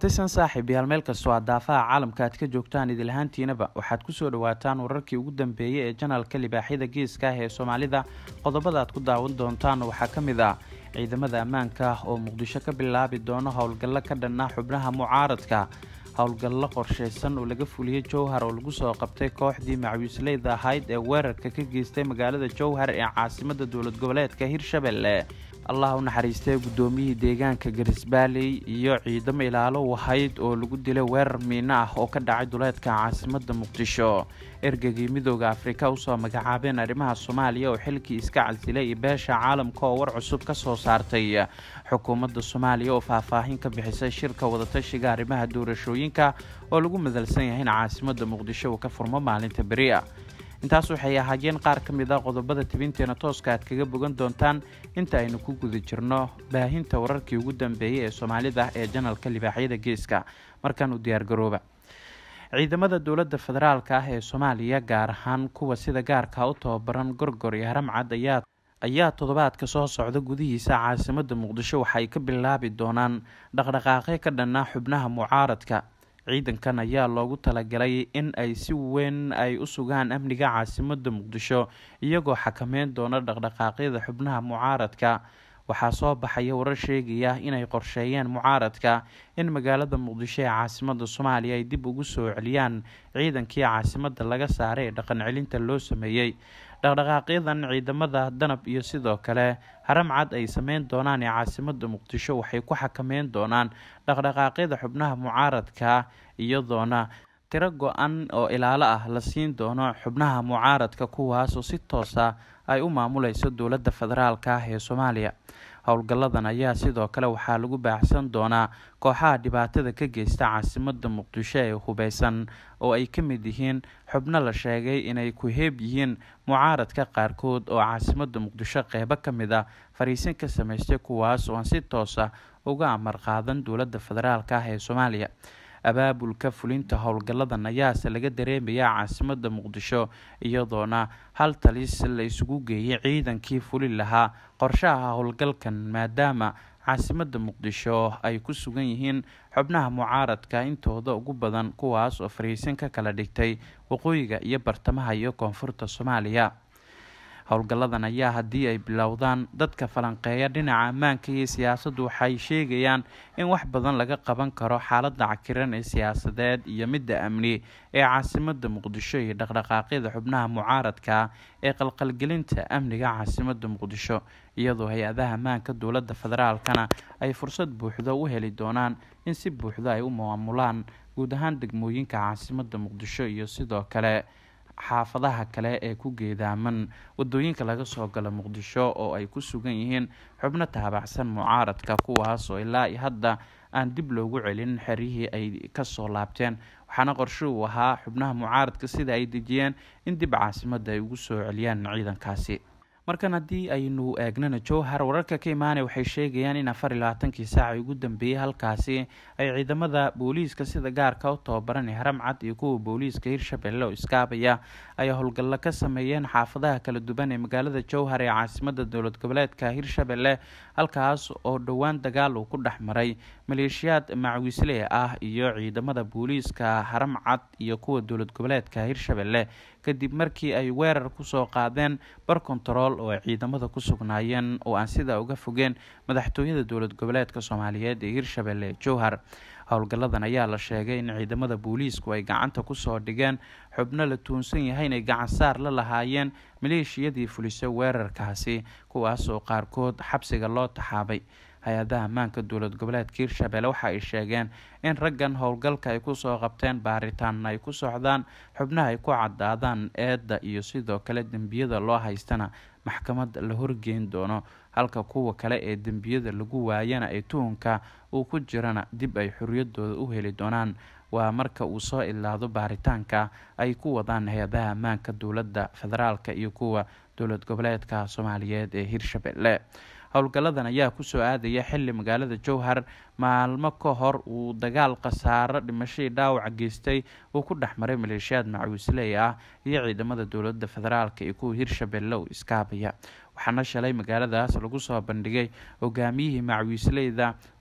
kulantisan saaxiib yaal meel kastoo aad daafaha caalamka aad ka joogtaan idil ahaantiinaba waxaad kusoo dhawaataan wararkii ugu dambeeyey ee janalka libaaxyada geeska ah ee soomaalida qodobada aad ku daawan doontaan waxaa ka mid ah ciidamada ammaanka ah oo muqdisho ka bilaabi doono howlgallo ka dhan ah xubnaha mucaaradka howlgallo qorshaysan oo laga fuliyey jowhar oo lagu soo qabtay kooxdii macwiisleyda ahayd ee weerarka ka geystay magaalada jowhar ee caasimada dowlad goboleedka hirshabelle allah u naxariistay guddoomiyihii deegaanka garisbaaley iyo ciidamo ilaalo wahayd oo lagu dilay weerar miino ah oo ka dhacay duleedka caasimada muqdisho ergagii midooda afrika usoo magacaabeen arrimaha soomaaliya oo xilkii iska casilay iyo beesha caalamka oo war cusub ka soo saartay xukuumadda soomaaliya oo faahfaahin ka bixisay shirka wadatashiga arrimaha doorashooyinka oo lagu madalsan yahay in caasimada muqdisho uu ka furmo maalinta beri'a intaas waxay ahaayeen qaar ka mid a qodobada tibinteena tooska aad kaga bogan doontaan inta aynu ku guda jirno baahinta wararkii ugu dambeeyey ee soomaalida ee janalka libaaxyada geeska markaan u diyaargarooba ciidamada dowladda federaalka ah ee soomaaliya gaar ahaan kuwa sida gaarka u tababaran gorgor iyo haramcad ayaa ayaa toddobaadka soo socda gudihiisa caasimada muqdisho waxaay ka bilaabi doonaan dhaqdhaqaaqyo ka dhanna xubnaha mucaaradka ciidankan ayaa loogu talagalay in ay si weyn ay u sugaan amniga caasimada muqdisho iyagoo xakameyn doona dhaqdhaqaaqyada xubnaha mucaaradka waxaa soo baxaya warar sheegaya inay qorsheeyeen mucaaradka in magaalada muqdisho ee caasimada soomaaliya ay dib ugu soo celiyaan ciidankii caasimada laga saaray ee dhaqan celinta loo sameeyey dhaqdhaqaaqyadan ciidamada danab iyo sidoo kale haramcad ay sameyn doonaan ee caasimada muqdisho waxay ku xakameyn doonaan dhaqdhaqaaqyada xubnaha mucaaradka iyadoona tiro go-an oo ilaalo ah la siin doono xubnaha mucaaradka kuwaasoo si toosa ay u maamuleyso dowladda federaalka ah ee soomaaliya howlgalladan ayaa sidoo kale waxaa lagu baacsan doonaa kooxaha dhibaatada ka geysta caasimada muqdisho ee hubeysan oo ay ka mid yihiin xubno la sheegay inay ku heeb yihiin mucaaradka qaarkood oo caasimada muqdisho qeybo ka mid a fariisin ka sameystay kuwaas oo aan si toosa uga amar qaadan dowladda federaalka ah ee soomaaliya abaabulka fulinta howlgalladan ayaase laga dareemayaa caasimada muqdisho iyadoona hal talis la isugu geeyay ciidankii fuli lahaa qorshaha howlgalkan maadaama caasimada muqdisho ay ku sugan yihiin xubnaha mucaaradka intooda ugu badan kuwaas oo fariisin ka kala dhigtay waqooyiga iyo bartamaha iyo koonfurta soomaaliya howlgalladan ayaa haddii ay bilowdaan dadka falanqeeya dhinaca ammaanka iyo siyaasaddu waxay sheegayaan in wax badan laga qaban karo xaaladda cakiran ee siyaasadeed iyo midda amni ee caasimada muqdisho iyo dhaqdhaqaaqyada xubnaha mucaaradka ee qalqalgelinta amniga caasimada muqdisho iyadoo hay-adaha ammaanka dowladda federaalkana ay fursad buuxdo u heli doonaan in si buuxdo ay u maamulaan guud ahaan degmooyinka caasimada muqdisho iyo sidoo kale xaafadaha kale ee ku geedaaman wadooyinka laga soo galo muqdisho oo ay ku sugan yihiin xubno taabacsan mucaaradka kuwaas oo ilaa iyo hadda aan dib loogu celin xeryihii ay kasoo laabteen waxaana qorshe uu ahaa xubnaha mucaaradka sida ay dejiyeen in dib caasimada ay ugu soo celiyaan ciidankaasi markan haddii aynu eegnana jowhar wararka ka imaanaya waxay sheegayaan in afar iyo labaatankii saaca ugu dambeeyey halkaasi ay ciidamada booliiska sida gaarka u tababaran ee haramcad iyo kuwa booliiska hirshabelle oo iskaabaya ay howlgallo ka sameeyeen xaafadaha kala duwan ee magaalada jowhar ee caasimada dowlad goboleedka hirshabelle halkaas oo dhowaan dagaal uu ku dhex maray maleeshiyaad macwiisley ah iyo ciidamada booliiska haramcad iyo kuwa dowlad goboleedka hirshabelle kadib markii ay weerar kusoo qaadeen bar kontarool oo ay ciidamada ku sugnaayeen oo aan sidaa uga fogeen madaxtooyada dowlad goboleedka soomaaliyeed ee hirshabelle jowhar howlgalladan ayaa la sheegay in ciidamada booliisku ay gacanta kusoo dhigeen xubno la tuunsan yahay inay gacansaar la lahaayeen maleeshiyadii fulisay weerarkaasi kuwaas oo qaarkood xabsiga loo taxaabay hay-adaha ammaanka dowlad goboleedka hirshabelle waxa ay sheegeen in raggan howlgalka ay kusoo qabteen baaritaanna ay ku socdaan xubnaha ay ku cadaadaan eedda iyo sidoo kale dembiyada loo haystana maxkamad la horgeyn doono halka kuwa kale ee dembiyada lagu waayana ee tuhunka uu ku jirana dib ay xoriyadooda u heli doonaan waa marka uu soo ilaado baaritaanka ay ku wadaan hay-adaha ammaanka dowladda federaalka iyo kuwa dowlad goboleedka soomaaliyeed ee hirshabelle howlgalladan ayaa kusoo aadaya xili magaalada jowhar maalmo ka hor uu dagaal khasaaro dhimashadii dhaawaca geystay uu ku dhex maray maleeshiyaad macwiisley ah iyo ciidamada dowladda federaalka iyo kuwa hirshabelle oo iskaabaya waxaana shalay magaaladaas lagu soo bandhigay hogaamiyihii macwiisleyda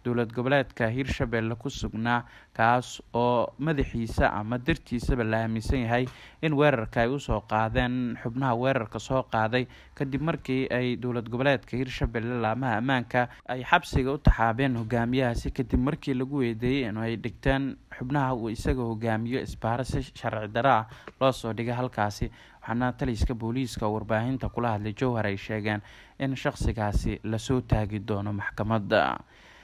dowlad goboleedka hiirshabelle ku sugnaa kaas oo madaxiisa ama dartiisaba la aaminsan yahay in weerarka ay usoo qaadeen xubnaha weerarka soo qaaday kadib markii ay dowlad goboleedka hiirshabelle laamaha ammaanka ay xabsiga u taxaabeen hogaamiyahaasi kadib markii lagu weydeeyey in ay dhigteen xubnaha uu isaga hogaamiyo isbaaro si sharci daro ah loo soo dhigay halkaasi waxaana taliska booliiska oo warbaahinta kula hadlay jowhar ay sheegeen in shaqsigaasi lasoo taagi doono maxkamadda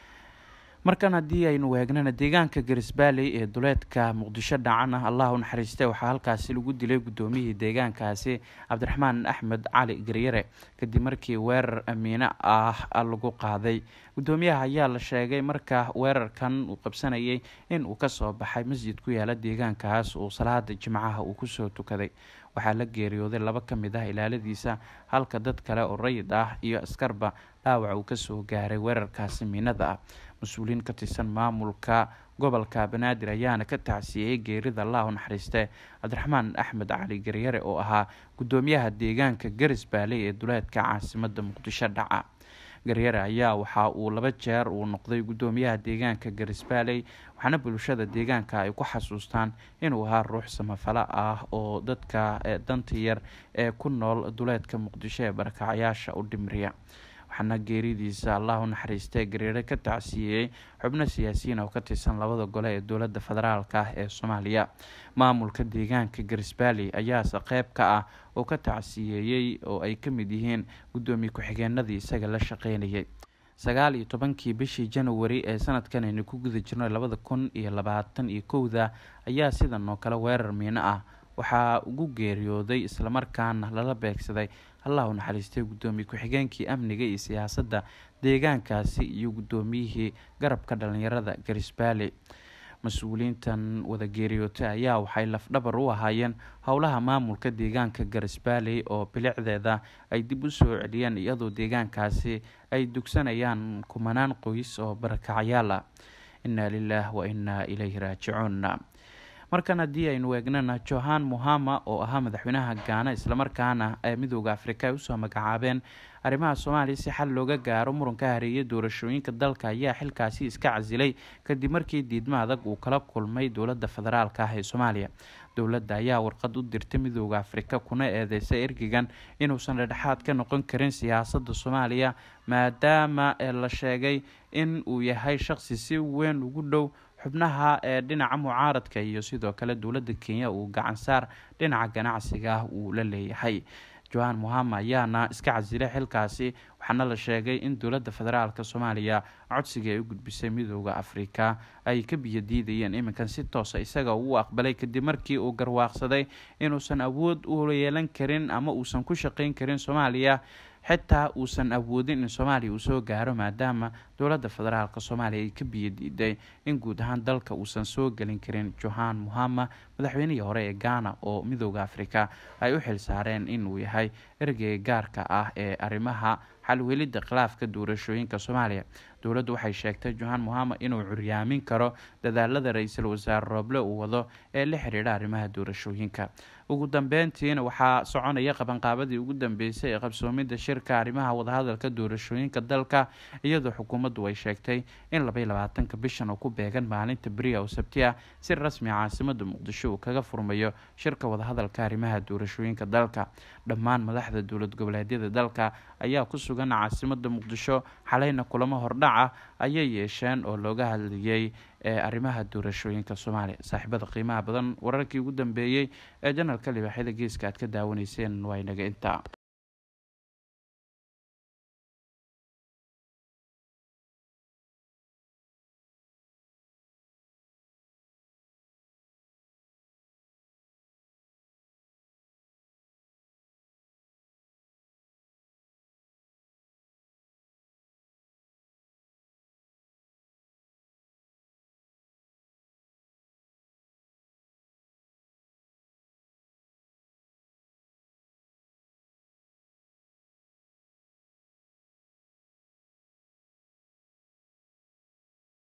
markan haddii aynu weegnana deegaanka garisbaaley ee duleedka muqdisho dhacan ah allah u naxariistay waxaa halkaasi lagu dilay guddoomiyihii deegaankaasi cabdiraxmaan axmed cali garyare kadib markii weerar amiine ah lagu qaaday guddoomiyaha ayaa la sheegay marka weerarkan uu qabsanayay in uu kasoo baxay masjid ku yaala deegaankaas uu salaada jimcaha uu kusoo tukaday waxaa la geeriyooday laba ka mid ah ilaaladiisa halka dad kale oo rayid ah iyo askarba dhaawac uu kasoo gaaray weerarkaasi miinada ah mas-uuliyiin ka tirsan maamulka gobolka banaadir ayaana ka tacsiiyey geerida allah u naxariiste cabdiraxmaan axmed cali garyare oo ahaa guddoomiyaha deegaanka garis baaley ee duleedka caasimada muqdisho dhaca garyare ayaa waxa uu laba jeer uu noqday guddoomiyaha deegaanka garisbaaley waxaana bulshada deegaanka ay ku xasuustaan inuu ahaa ruux samafalo ah oo dadka danta yar ee ku nool duleedka muqdisho ee barakacayaasha u dhimriya waxaana geeridiisa allah u naxariistay garyare ka tacsiiyey xubno siyaasiyiin oo ka tirsan labada gole ee dowladda federaalk ah ee soomaaliya maamulka deegaanka garisbaaley ayaase qeyb ka ah oo ka tacsiyeeyey oo ay ka mid yihiin guddoomiye ku-xigeenadii isaga la shaqeynayay sagaal iyo tobankii bishii januari ee sanadkan aynu ku guda jirno labada kun iyo labaatan iyo kowda ayaa sidan oo kale weerar miino ah waxaa ugu geeriyooday islamarkaana lala beegsaday allah u naxariistay guddoomiye ku-xigeenkii amniga iyo siyaasadda deegaankaasi iyo guddoomiyihii garabka dhalinyarada garisbaale mas-uuliyiintan wada geeriyootay ayaa waxay lafdhabar u ahaayeen howlaha maamulka deegaanka garisbaaley oo bilicdeeda ay dib u soo celiyeen iyadoo deegaankaasi ay dugsanayaan kumanaan qoys oo barakacyaal ah inaa lilaah wa inaa ilayhi raajicuun markan haddii aynu eegnana johan muhama oo ahaa madaxweynaha gaana islamarkaana ee midooda afrika ay usoo magacaabeen arrimaha soomaaliya si xal looga gaaro muranka hareeyay doorashooyinka dalka ayaa xilkaasi iska casilay kadib markii diidmo adag uu kala kulmay dowladda federaalk ah ee soomaaliya dowladda ayaa warqad u dirtay midooda afrika kuna eedeysay ergegan inuusan dhedhexaad ka noqon karin siyaasadda soomaaliya maadaama la sheegay in uu yahay shaqsi si weyn ugu dhow xubnaha ee dhinaca mucaaradka iyo sidoo kale dowladda kenya uu gacansaar dhinaca ganacsiga ah uu la leeyahay johan muhama ayaana iska casilay xilkaasi waxaana la sheegay in dowladda federaalk soomaaliya codsiga ay u gudbisay midooda afrika ay ka biyo diidayeen iminkan si toosa isaga uu aqbalay kadib markii uu garwaaqsaday inuusan awood u yeelan karin ama uusan ku shaqeyn karin soomaaliya xitaa uusan awoodin in soomaaliya uu soo gaaro maadaama dowladda federaalk soomaaliya ay ka biyo diiday in guud ahaan dalka uusan soo gelin karin johan muhama madaxweynihii hore ee ghana oo midooda afrika ay u xil saareen inuu yahay ergeyga gaarka ah ee arrimaha xalwelidda khilaafka doorashooyinka soomaaliya dowladdu waxay sheegtay johan muhama inuu curyaamin karo dadaalada ra-iisul wasaare rooble uu wado ee la xidhiidha arrimaha doorashooyinka ugu dambeyntiina waxaa soconaya qabanqaabadii ugu dambeysay ee qabsoomidda shirka arrimaha wadahadalka doorashooyinka dalka iyadoo xukuumaddu ay sheegtay in labaiy labaatanka bishan oo ku beegan maalinta beriya oo sabti ah si rasmi caasimada muqdisho uu kaga furmayo shirka wadahadalka arrimaha doorashooyinka dalka dhammaan madaxda dowlad goboleedyada dalka ayaa ku sugan caasimada muqdisho xalayna kulamo hordhaca ayay yeesheen oo looga hadlayay ee arrimaha doorashooyinka soomaaliya saaxiibada qiimaha badan wararkii ugu dambeeyey ee janalka libaaxyada geeska aad ka daawanayseen waa inaga intaa